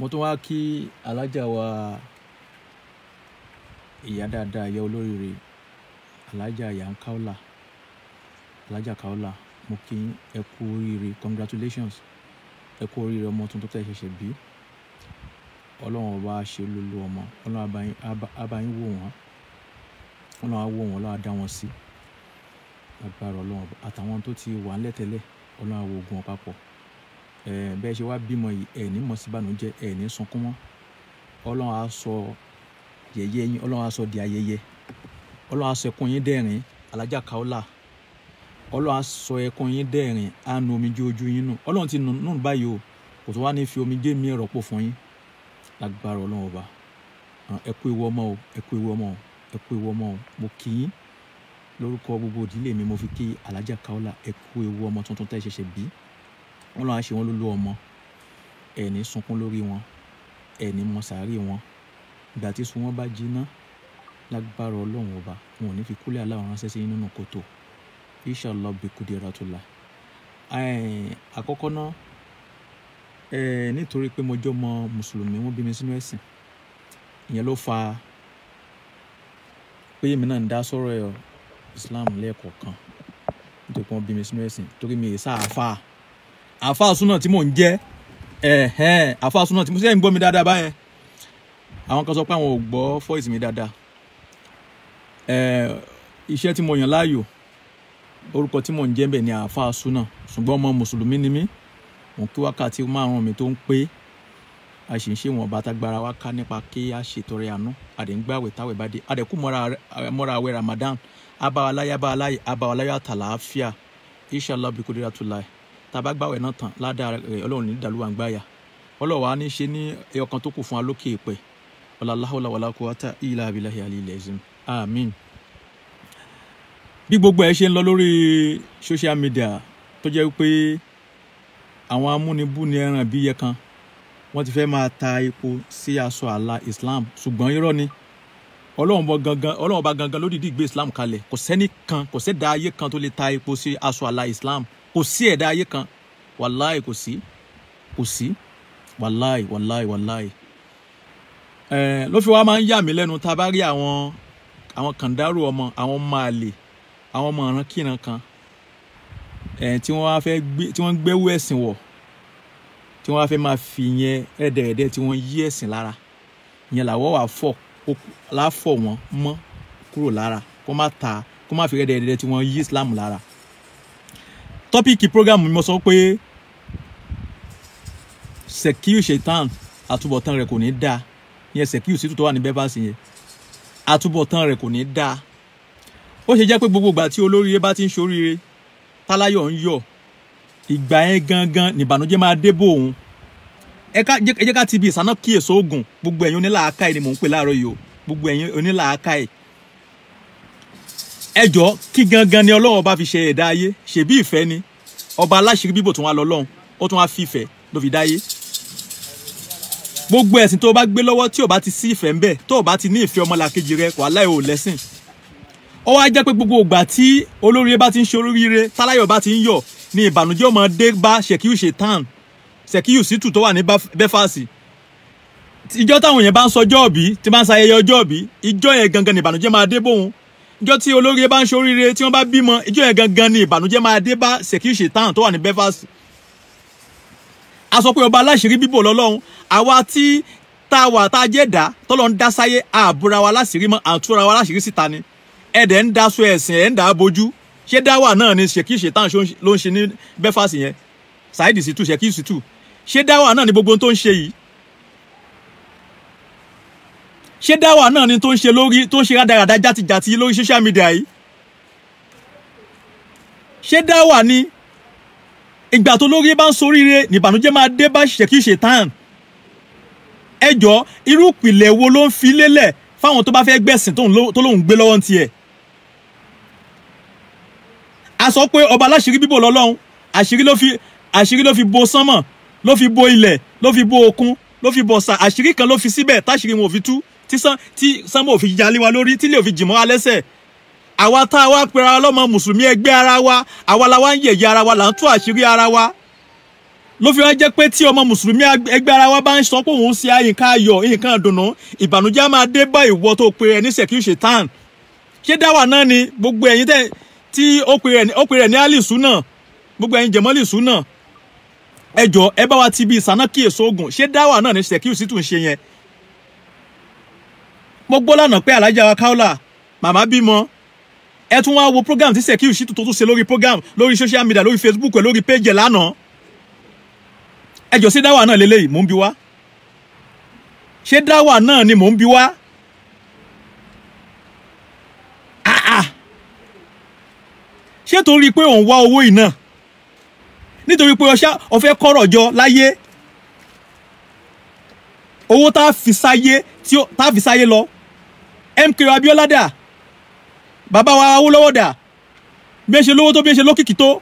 mo tún wá kí alájà wa ìyá dáadáa ìyá olóríire alájà ìyá ń káọ́là alájà káọ́là mo kí yín, ẹ kú oríire congratulations ẹ kú oríire ọmọ tuntun tẹ́ ẹ ṣẹ̀ṣẹ̀ bí ọlọ́run ọba ṣe lólu ọmọ ọlọ́run abayín abayín wò wọ́n ọlọ́run á wò wọ́n ọlọ́run á dá wọn sí agbára ọlọ́run ọba àtàwọn tó ti wà ńlẹ̀ tẹ́lẹ̀ ọlọ́run á wo ogun wọn papọ̀ ẹ̀ bẹ́ẹ̀ ṣe wá bímọ yìí ẹ̀ ní mọ̀ sí ìbànújẹ́ ẹ̀ ní sunkún mọ́ ọlọ́run á sọ yẹ̀yẹ́ yín ọlọ́run á sọ di ayẹyẹ ọlọ́run á sọ ẹkún yín dẹ́rìn alájà káọ́là ọlọ́run á sọ ẹkún yín dẹ́rìn á nu omijé ojú yín nù ọlọ́run ti nù nù báyìí o kò tó wá ní fi omijé mi rọ́pò fún yín lágbára ọlọ́run ọba Ah, ẹ kú ewu ọmọ o ẹ kú ewu ọmọ o ẹ kú ewu ọmọ o mo kì í lórúkọ gbogbo ìdílé mi mo fi kí alájà káọ́là ẹ kú ewu ọmọ tuntun tẹ́ ẹ ṣẹ̀ṣẹ̀ bí ọlọ́run á ṣe wọ́n lólú ọmọ ẹ̀ ní sunkún lórí wọn ẹ̀ ní mọ sàárè wọn ìgbà tí sun wọn bá jiná lágbára ọlọ́run ọba wọn ò ní fi kúlẹ̀ aláwọ̀ ránṣẹ́ sí yín nínú kòtò inshallah bí kudiratullah Ẹ̀, àkọ́kọ́ náà ẹ̀, nítorí pé mo jẹ́ ọmọ mùsùlùmí wọ́n bí mi sínú ẹ̀sìn ìyẹn ló fa pé èmi náà ń dá sọ̀rọ̀ ẹ̀ Islam lẹ́ẹ̀kọ̀ọ̀kan nítorí pé wọ́n bí mi sínú ẹ̀sìn torí mi ì sá àáfà àáfà súnà tí mò ń jẹ́ ẹ̀hẹ́n àáfà súnà tí mo sẹ́yìn gbọ́ mi dáadáa báyẹn àwọn kan sọ pé àwọn ò gbọ́ fọ́ìsì mi dáadáa ẹ̀ iṣẹ́ tí mo yàn láàyò orúkọ tí mò ń jẹ́ bẹ̀ ni àáfà súnà ṣùgbọ́n ọmọ mùsùlùmí ni mí mò ń kí wákàtí márùn-ún mi tó ń pé a sì ń ṣe wọn bàtà gbára wa ká nípa kí a ṣètọrẹ àánú àdéǹgbàwẹ̀ táwẹ̀ bá dé àdẹ̀kú mọ́ra mọ́ra àwẹ̀ Ramadan abáwaláyé abáwaláyé abáwaláyé àtàlàáfíà inshallah bí kúndínlá tó láì tàbá gbàwẹ̀ náà tán ládàá rẹ̀ ọlọ́run ní dàlúwà ń gbáyà ọlọ́wà á ní ṣe ní ẹyọkan tó kù fún wa lókè ìpẹ́ ọ̀làláhùlà wàlá quwwata illa billahi aliyil azim amin. bí gbogbo ẹ ṣe ń lọ lórí social media tó jẹ́ pé àwọn amúnibúni ẹran bí yẹ kan wọ́n ti fẹ́ máa ta epo sí aṣọ àlà Islam ṣùgbọ́n irọ́ ni ọlọ́run bọ gangan ọlọ́run bá gangan ló dìídì gbé Islam kalẹ̀ kò sẹ́ni kan kò sẹ́dá ayé kan tó lè ta epo sí aṣọ àlà Islam kò sí ẹ̀dá ayé kan wàláì kò sí kò sí wàláì wàláì wàláì ẹ̀ ló fi wá máa ń yà mí lẹ́nu tá a bá rí àwọn àwọn kàndárò ọmọ àwọn ọmọ àlè àwọn ọmọ ọ̀ràn kíran kan ẹ̀ tí wọ́n wá fẹ́ gbé tí wọ́n ń gbẹ́wò ẹ̀sìn wọ̀ tí wọ́n wá fẹ́ máa fi yẹn ẹ̀ẹ́dẹ̀ẹ̀dẹ̀ tí wọ́n yí ẹ̀sìn lára ìyẹn làwọ̀ wà fọ̀ láfọ̀ wọn mọ́ kúrò lára kó má ta kó má fi ẹ̀ẹ́dẹ̀ẹ̀dẹ̀ tí wọ́n yí Islam lára tọ́píìkì prógámù mi mo sọ pé Sekiu Shaitan àtúbọ̀tán rẹ̀ kò ní dáa ìyẹn Sekiu sí tó wà ní bẹ́bàsì yẹn àtúbọ̀tán rẹ̀ kò ní dáa ó ṣe jẹ́ pé gbogbo ìgbà tí olóríire bá ti ń ṣoríire táláyọ̀ ń yọ̀ ìgbà yẹn gangan nìbànújẹ́ máa dé bò òun ẹ jẹ́ ká ti bi ìsáná kíyèsí oògùn gbogbo ẹ̀yin onílàákàyè ni mò ń pè láàárọ̀ yìí o gbogbo ẹ̀yin onílàákàyè ẹ jọ kí gangan ni ọlọ́run bá fi ṣe ẹ̀dá ayé ṣèbí ìfẹ́ ni ọba aláṣírí bíbò tó wá lọ lọ́hùn ó tún wá fi ìfẹ́ ló fi dáyé gbogbo ẹ̀sìn tó o bá gbé lọ́wọ́ tí o bá ti sí ìfẹ́ ń bẹ tó o bá ti ní ìfẹ́ ọmọlàkejì rẹ wàhálà ò lẹ́sìn ó wá jẹ́ pé gbogbo ìgbà tí olóríire bá ti ń ṣe oríire táláyọ̀ bá ti ń yọ̀ ni ìbànújẹ́ ọmọ dé bá Sekiu Shaitan Sekiu Shittu tó wà ní bẹ́fàsì ìjọ táwọn èèyàn bá ń sọjọ́ òbí tí bá ń ṣayẹyẹ ọjọ́ òbí ìjọ yẹn gangan ni ìbànújẹ́ máa dé bóun ìjọ tí olóríire bá ń ṣe oríire tí wọ́n bá bímọ ìjọ yẹn gangan ni ìbànújẹ́ máa dé bá Sekiu Shaitan tó wà ní bẹ́fàsì a sọ pé ọba aláṣírí bíbò lọ́lọ́run àwa tí tá a wà tá a jẹ́ dá tọ́lọ́ ń dá sáyé àbúra wa láṣírí mọ́ àtúra wa láṣírí síta ni ẹ̀dẹ̀ ń daṣọ ẹ̀sìn ẹ̀ ń dà á bojú ṣé dáwà náà ni Sekiu Shaitan ló ń ṣe ní bẹ́fàsì yẹn Saheed Shittu Sekiu Shittu ṣé dáwà náà ni gbogbo tó ń ṣe yìí ṣé dáwà náà ni tó ń ṣe lórí tó ń ṣe rádaràda játijàti lórí social media yìí ṣé dáwà ni ìgbà tó lórí bá ń soríire nìbànújẹ́ máa dé bá Sekiu Shaitan ẹ jọ irú ìpìlẹ̀ wo ló ń fi lélẹ̀ fáwọn tó bá fẹ́ gbẹ̀sìn tó lóun gbé lọ́wọ́ tiẹ̀ a sọ pé ọba aláṣírí bíbò lọ́lọ́run àṣírí ló fi àṣírí ló fi bo sánmọ̀ ló fi bo ilẹ̀ ló fi bo òkun ló fi bo ọ̀sà àṣírí kan ló fi síbẹ̀ táṣírí wọn ò fi tú tí sán tí sánmọ̀ ò fi jalè wa lórí tí ilé ò fi jìmọ́ wa lẹ́sẹ̀ àwa tá a wá pera ọlọ́mọ mùsùlùmí ẹgbẹ́ ara wa àwa la wá ń yẹ̀yẹ́ ara wa là ń tú àṣírí ara wa ló fi wá jẹ́ pé tí ọmọ mùsùlùmí ẹgbẹ́ ara wa bá ń sọ pé òun ṣe nǹkan ayọ̀ nǹkan dùnú ìbànújẹ́ á máa dé bá ìwọ tó pe ẹ ní sẹ̀kí ṣètàn ṣé dáwà náà ni gbogbo ẹ̀yin tẹ́ tí ó pe rẹ̀ ní alisu náà gbogbo ẹ̀yin jẹ̀mọ́lìsù náà ẹ jọ ẹ bá wa ti bí ìsánákì èso ogun ṣé dáwà náà ní sẹ̀kí sì tún ṣe yẹn mo gbọ́ lánàá pé alájà wa káólà màmá bímọ ẹ tún wá wo program tí sẹ̀kí sì tún tó tún ṣe lórí program lórí social media lórí Facebook lórí page ẹ̀ lánàá ẹ jọ ṣé dáwà náà lélẹ́yìí mò ń bi wá ṣé dáwà náà ni mò ń bi wá ṣé torí pé òun wá owó yìí náà nítorí pé ọṣá ọfẹ kọ́rọ̀ jọ láyé owó tá a fi sáyé tí tá a fi sáyé lọ MK Abiola dà bàbá wa Awólọ́wọ̀ dà bí ẹ ṣe lówó tó bí ẹ ṣe lókìkí tó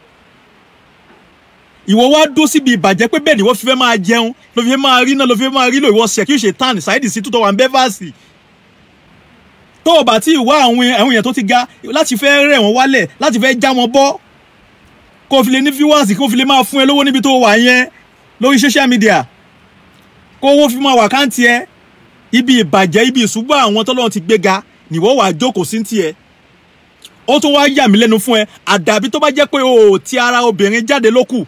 ìwọ wá dó síbi ìbàjẹ́ pé bẹ́ẹ̀ ni wọ́n fi fẹ́ máa jẹun ló fi fẹ́ máa rí náà ló fi fẹ́ máa rí lò ìwọ ṣẹ̀kí ṣe tán ṣáìdì sí tútọ̀ wà ń bẹ́ fàásì tó o bá tí ì wá àwọn àwọn èèyàn tó ti ga láti fẹ́ rẹ̀ wọ́n wálẹ̀ láti fẹ́ já wọn bọ́ kó o fi lè ní viewers kó o fi lè máa fún ẹ lówó níbi tó wà yẹn lórí social media kó owó fi máa wà káǹtì ẹ ibi ìbàjẹ́ ibi ìṣubú àwọn tọ́lọ́run ti gbéga nìwọ́ wàá jókòó sí tiẹ̀ ó tún wá yà mí lẹ́nu fún ẹ àdàbí tó bá jẹ́ pé o ò ti ara obìnrin jáde ló kù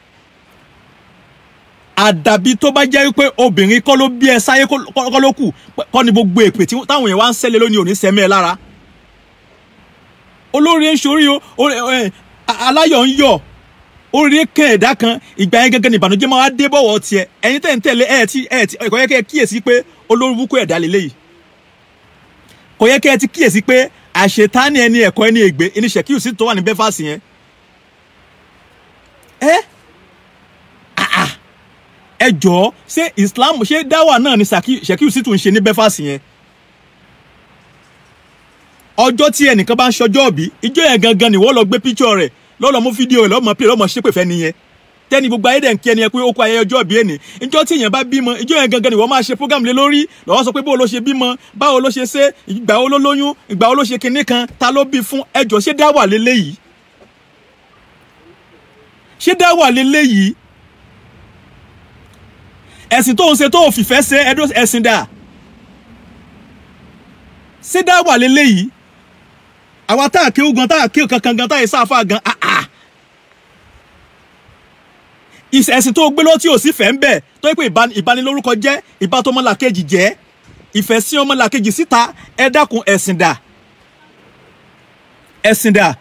àdàbí tó bá jẹ́ pé obìnrin kọ́ ló bí ẹ sáyé kọ́ ló kù kọ́ ni gbogbo èpè táwọn èèyàn wá ń sẹ́lẹ̀ lónìí òní sẹ́mẹ́ ẹ lára olórí ń ṣorí o aláyọ̀ ń yọ̀ orí kan ẹ̀dá kan ìgbà yẹn gẹ́gẹ́ ní ìbànújẹ́ máa wá dé bọ̀wọ̀ tiẹ̀ ẹ̀yin tẹ̀ ń tẹ̀lé ẹ̀ tí ẹ̀ tí kò yẹ kẹ́ ẹ kíyèsí pé olórí búkú ẹ̀dá lélẹ́yìí kò yẹ kẹ́ ẹ ti kíyèsí pé àṣetánì ẹni ẹ̀kọ́ ẹni ègbé ẹni ṣèkíyù sí tó wà ní bẹ́fàsì yẹn ẹ ẹ jọ̀ọ́ ṣé Islam ṣé dáwà náà ni ṣèkíyù sí tó ń ṣe ní bẹ́fàsì yẹn ọjọ́ tí ẹnìkan bá ń ṣọjọ́ òbí ìjọ yẹn gangan ni wọ́n lọ gbé píṣọ̀ rẹ̀ lọ́lọ́ mú fídíò rẹ̀ lọ́mọ pé lọ́mọ ṣépè fẹ́ nìyẹn tẹ́ni gbogbo ayé dẹ̀ ń kí ẹni yẹn pé ó kó ayẹyẹ ọjọ́ òbí ẹni ìjọ tí èèyàn bá bímọ ìjọ yẹn gangan ni wọ́n máa ṣe program lé lórí lọ́wọ́ sọ pé báwo ló ṣe bímọ báwo ló ṣe ṣe ìgbà wo ló lóyún ìgbà wo ló ṣe kinní kan ta ló bí fún ẹjọ́ ṣé dá wà léléyìí ṣé dá wà léléyìí ẹ̀sìn tó ń ṣe tó fìfẹ́ ṣe ẹ̀dọ́ ẹ̀sìn dà ṣé dá wà léléyìí àwa tá a kéwú gan tá a kéwú kankan gan tá a yẹ sáfà gan ah ah ẹ̀sìn tó gbé lọ tí ò sí fẹ́ ń bẹ̀ tó yẹ pé ìbanilórúkọ jẹ́ ìbátọmọlàkejì jẹ́ ìfẹ́ sí ọmọlàkejì síta ẹ dákun ẹ̀sìn dà ẹ̀sìn dà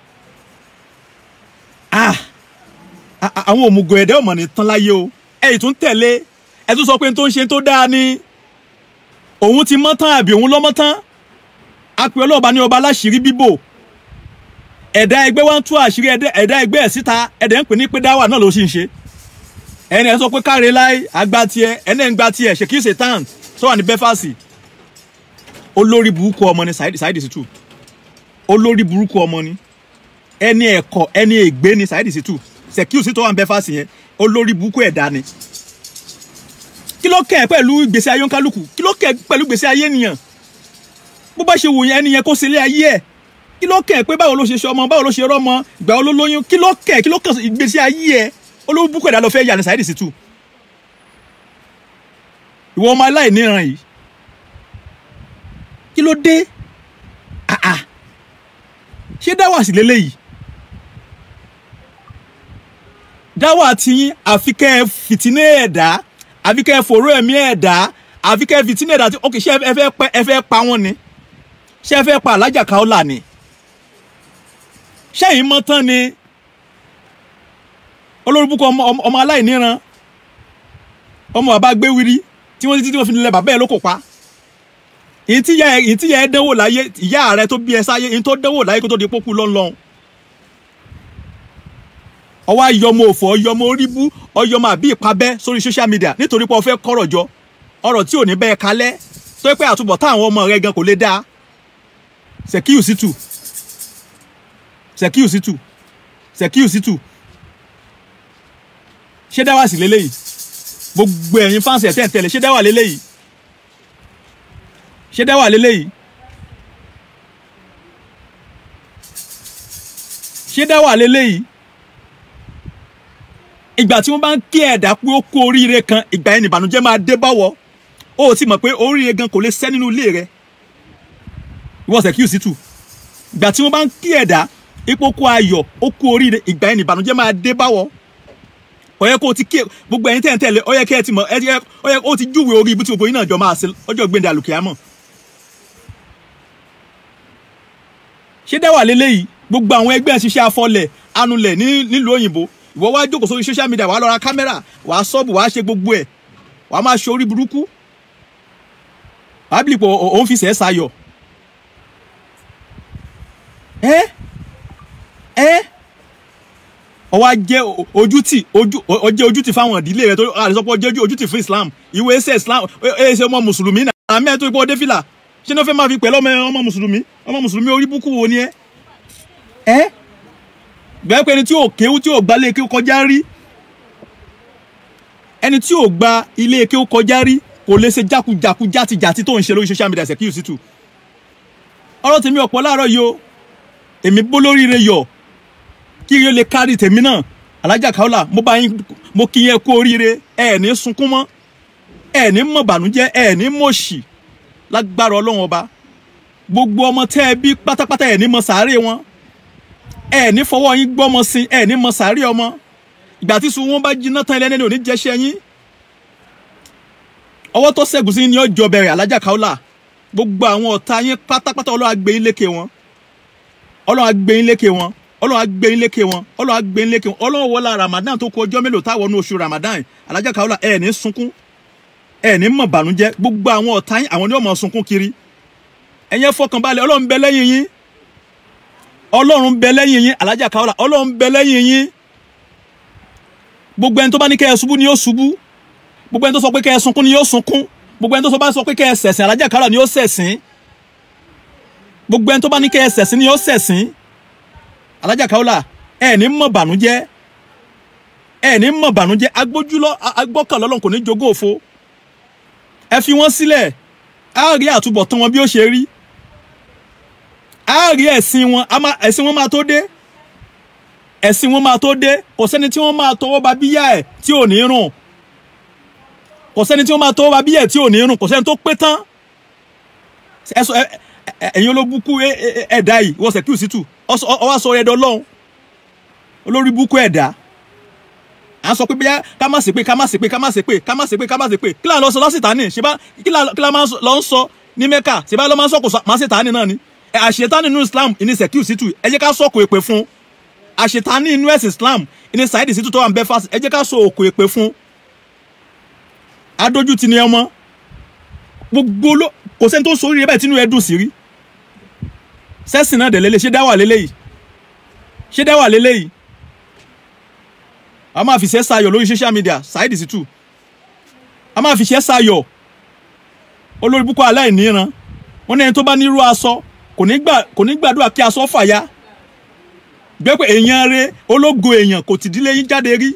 ah àwọn òmùgọ̀ ẹ̀dẹ́ ọmọ ní tán láyé o ẹ ì tún tẹ̀lé ẹ tún sọ pé tó ń ṣe tó dáa ni òun ti mọ́ tán àbí òun lọ́mọ́ tán apẹ ọlọ́ọ̀bá ní ọba aláṣìírí bíbò ẹ̀dá ẹgbẹ́ wa ń tú àṣírí ẹ̀dá ẹgbẹ́ ẹ̀ síta ẹ̀dẹ̀ ń pè ní pé dáwà náà ló sì ń ṣe ẹni ẹ sọ pé káre láì àgbà tiẹ̀ ẹni ẹ̀ ń gba tiẹ̀ ṣe kí ṣe tán tó wà ní bẹ́fàsì olórí burúkú ọmọ ni Saheed Shittu olórí burúkú ọmọ ni ẹni ẹ̀kọ́ ẹni ègbé ni Saheed Shittu Ṣèkíù tó wà ní bẹ́fàsì yẹn olórí burúkú ẹ̀dá ni kí ló kẹ́ ẹ pẹ̀lú ìgbésí ayé oníkálukú kí ló kẹ́ ẹ pẹ̀lú ìgbésí ayé ènìyàn bó bá ṣe wù yẹn ẹni yẹn kó sílé ayé ẹ̀ kí ló kẹ́ ẹ pé báwo ló ṣe ṣọmọ báwo ló ṣe rọ́mọ ìgbà wo ló lóyún kí ló kẹ́ ẹ kí ló kàn ìgbésí ayé ẹ̀ olówó búkú ẹ̀dá lọ fẹ́ yà ní Saheed Shittu ìwọ ọmọ aláìníran yìí kí ló dé àà ṣé dáwà sí lélẹ́yìí dáwà tiyín àfi kẹ́ ẹ fìtíné ẹ̀dá àfi kẹ́ ẹ fòró ẹ̀mí ẹ̀dá àfi kẹ́ ẹ fìtíné ẹ̀dá ok ṣé ẹ fẹ́ pẹ́ ẹ fẹ́ pa wọ́n ni ṣé ẹ fẹ́ pa alájà Kaola ni ṣẹ́yìn mọ́ tán ni olórúkọ ọmọ aláìníran ọmọ bàbá gbéwìrì tí wọ́n títí wọ́n fi lẹ bàbá ẹ̀ ló kò pa ìtìyà ìtìyà ẹ dánwò láyé ìyá rẹ tó bí ẹ sáyé ìtò dánwò láyé kó tó di pópó lọ́nlọ́n ọwọ́ ayọmọ òfò ọyọmọ oríbú ọyọmọ àbí ìpabẹ́ sórí social media nítorí pé o fẹ́ kọ́rọ̀ jọ ọ̀rọ̀ tí ò ní bẹ́ẹ̀ kalẹ̀ tó yẹ pé àtúbọ̀ táwọn ọmọ rẹ gan kò lè dáa Ṣèkíù Shittu Ṣèkíù Shittu Ṣèkíù Shittu ṣé dáwà sí lélẹ́yìí gbogbo ẹ̀yin fáǹsì ẹ̀ tẹ́ ń tẹ̀lé ṣé dáwà lélẹ́yìí ṣé dáwà lélẹ́yìí ṣé dáwà lélẹ́yìí ìgbà tí wọ́n bá ń kí ẹ̀dá pé ó kú oríire kan ìgbà yẹn nìbànújẹ́ máa dé báwọ̀ ó ti mọ̀ pé oríire gan kò lè ṣẹ́ nínú ilé rẹ̀ ìwọ Sekiu tù ìgbà tí wọ́n bá ń kí ẹ̀dá ipò kú ayọ̀ ó kú oríire ìgbà yẹn nìbànújẹ́ máa dé báwọ̀ ó yẹ kó o ti kí gbogbo ẹ̀yin tẹ̀ ń tẹ̀lé ó yẹ kí ẹ ti mọ̀ ó yẹ kó o ti júwèé orí ibi tí gbogbo yín náà jọ máa ṣe ọjọ́ gbẹ̀ndẹ̀ àlùkìyámọ̀ ṣé dáwà lélẹ́yìí gbogbo àwọn ẹgbẹ́ ṣiṣẹ́ afọlẹ̀ anulẹ̀ nílùú òyìnbó ìwọ wá jókòó sórí social media wàá lọ ra kámẹ́rà wàá sọ́ọ̀bù wàá ṣe gbogbo ẹ̀ wàá máa ṣe orí burúkú wàá bìlì pé òun fi sẹ́ẹ̀ sayọ̀ ẹ́ ẹ́ ọwọ́ ajẹ́ ojútì ọjẹ́ ojútì fáwọn ìdílé rẹ tó àdìsọ́pọ̀ ọjẹ́ ojútì fún Islam ìwé ẹsẹ̀ Islam ẹsẹ̀ ọmọ mùsùlùmí náà àmì ẹ̀ tó ipò ọdẹ fìlà ṣé ní wọ́n fẹ́ máa fi pẹ̀lú ọmọ mùsùlùmí ọmọ mùsùlùmí orí búkú wo ni ẹ ẹ bẹ́ẹ̀ pé ẹni tí ò kéwú tí ò gba ilé kéwú kọjá rí ẹni tí ò gba ilé kéwú kọjá rí kò lè ṣe jákujàku játijàti tó ń ṣe lórí social media Sekiu Shittu ọ̀rọ̀ tèmi ọ̀pọ̀ láàárọ̀ yìí o èmi bó lóríire yọ̀ kí ire lè kárí tèmi náà alájà Kaola mo bá yín mo kí yẹn kú oríire ẹ ní sunkún mọ́ ẹ ní mọ̀ bànújẹ́ ẹ ní mọ̀ṣì lágbára ọlọ́run ọba gbogbo ọmọ tẹ́ ẹ bí pátápátá ẹ̀ ní mọ sàárè wọn ẹ̀ ní fọwọ́ yín gbọ́mọ sí ẹ̀ ní mọ sàárè ọmọ ìgbà tí sun wọn bá jiná tán ẹlẹ́ni ò ní jẹ́ṣẹ́ yín ọwọ́ tó ṣẹ́gun sí ni ọjọ́ bẹ̀rẹ̀ alájà Kaola gbogbo àwọn ọ̀tá yín pátápátá ọlọ́run á gbé yín lékè wọn ọlọ́run á gbé yín lékè wọn ọlọ́run á gbé yín lékè wọn ọlọ́run á gbé yín lékè wọn ọlọ́run wọlá Ramadan tó kù ọjọ́ mélòó táwọn ní oṣù Ramadan alájà Kaola ẹ̀ ní sunkún ẹ ní mọ̀ bànújẹ́ gbogbo àwọn ọ̀tá yín àwọn ni ó mọ̀ sunkún kiri ẹ̀yẹn fọkànbalẹ̀ ọlọ́run bẹ lẹ́yìn yín ọlọ́run bẹ lẹ́yìn yín alájà Kaola ọlọ́run bẹ lẹ́yìn yín gbogbo ẹni tó bá ní kẹ́ ẹ ṣubú ni yóò ṣubú gbogbo ẹni tó sọ pé kẹ́ ẹ sunkún ni yóò sunkún gbogbo ẹni tó bá sọ pé kẹ́ ẹ ṣẹ̀sìn alájà Kaola ni yóò ṣẹ̀sìn gbogbo ẹni tó bá ní kẹ́ ẹ ṣẹ̀sìn ni yóò ṣẹ̀sìn alájà Kaola ẹ ní mọ̀ bànújẹ́ ẹ ní mọ̀ bànújẹ́ agbójúlọ agbọ́kànlọ́ ọlọ́run kò ní jogún òfo ẹ fi wọ́n sílẹ̀ á rí àtúbọ̀tán wọn bí ó ṣe rí á rí ẹ̀sìn wọn ẹ̀sìn wọn máa tó dé ẹ̀sìn wọn máa tó dé kò sẹ́ni tí wọ́n máa tọwọ́ ba bíyà ẹ̀ tí ò ní rùn kò sẹ́ni tí wọ́n máa tọwọ́ ba bíyà ẹ̀ tí ò ní rùn kò sẹ́ni tó pé tán ẹ̀yin olóbùkú ẹ̀dá yìí wọ́n Sekiu Shittu ọwọ́ sọ ẹ̀dọ́ lọ́hùn olórí búkú ẹ̀dá à ń sọ pé bí ká má ṣépè ká má ṣépè ká má ṣépè ká má ṣépè ká má ṣépè kí là ń lọ sọ lọ́sìtánì ṣe bá kí là máa lọ ń sọ ní mẹ́kà ṣe bá lọ́ máa ń sọ̀kò má ṣètánì náà ni àṣetánì nínú Islam ìní Sekiu Shittu ẹ jẹ́ ká sọ̀kò èpè fún àṣetánì nínú ẹ̀sìn Islam ìní Saheed Shittu tó wà ń bẹ́ fásitì ẹ jẹ́ ká sọ òkò èpè fún adójútì ni ọmọ gbogbo ló kò sẹ́ni tó sórí rẹ bẹ́ẹ̀ tínú ẹ dùn sí rí sẹ́sìn náà dẹ̀ lélẹ̀ ṣé dáwà lélẹ́yìí ṣé dáwà lélẹ́yìí a máa fi ṣe sayọ̀ lórí social media Saheed Shittu a máa fi ṣe sayọ̀ olórí púpọ̀ aláìníran wọn ní ẹni tó bá nírú aṣọ kò ní gbàdúrà kí aṣọ fàya gbé pé èèyàn rẹ ológo èèyàn kò tìdílé yín jáde rí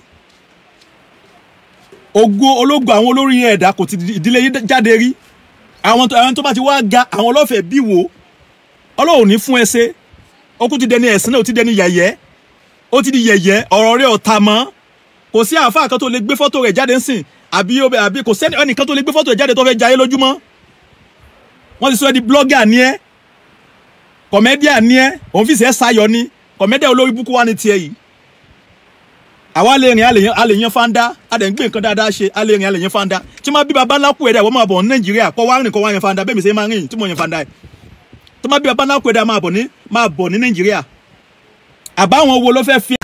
ògo ológo àwọn olórí ẹ̀dá kò tìdílé yín jáde rí àwọn tó bá ti wá ga àwọn ọlọ́fẹ̀ẹ́ bí wò ọlọ́run ní fún ẹ ṣe ó kú ti dẹni ẹ̀sìn náà ó ti dẹni yẹ̀yẹ́ ó ti di yẹ̀yẹ́ ọ̀rọ̀ rẹ̀ ọ̀tá mọ́ kò sí àáfàá kan tó lè gbé fọ́tò rẹ̀ jáde ńsìn àbí àbí kò sẹ́ni ẹnìkan tó lè gbé fọ́tò rẹ̀ jáde tó fẹ́ jayé lójúmọ́ wọ́n ti sọ ẹ́ di blogger ni ẹ́ kọ̀mẹ́díà ni ẹ́ òun fi ṣe é sayọ ni kọ̀mẹ́díà olórí búkú wá ní tiẹ̀ yìí àwa lè rìn a lè yan fanda a lè gbé nǹkan dáadáa ṣe a lè rìn a lè yan fanda tí wọ́n bí baba ńlá kú ẹ̀dá ìwọ́n máa bọ̀ ní nàìjíríà kọ́ wá rìn kọ́ wá yan fanda bẹ́ẹ̀ mi ṣe máa rìn tí mo yan fanda ẹ̀ tí wọ́n bí baba ńlá kú ẹ̀dá máa bọ̀ ní nàìjíríà àbáwọn wo ló fẹ́ fi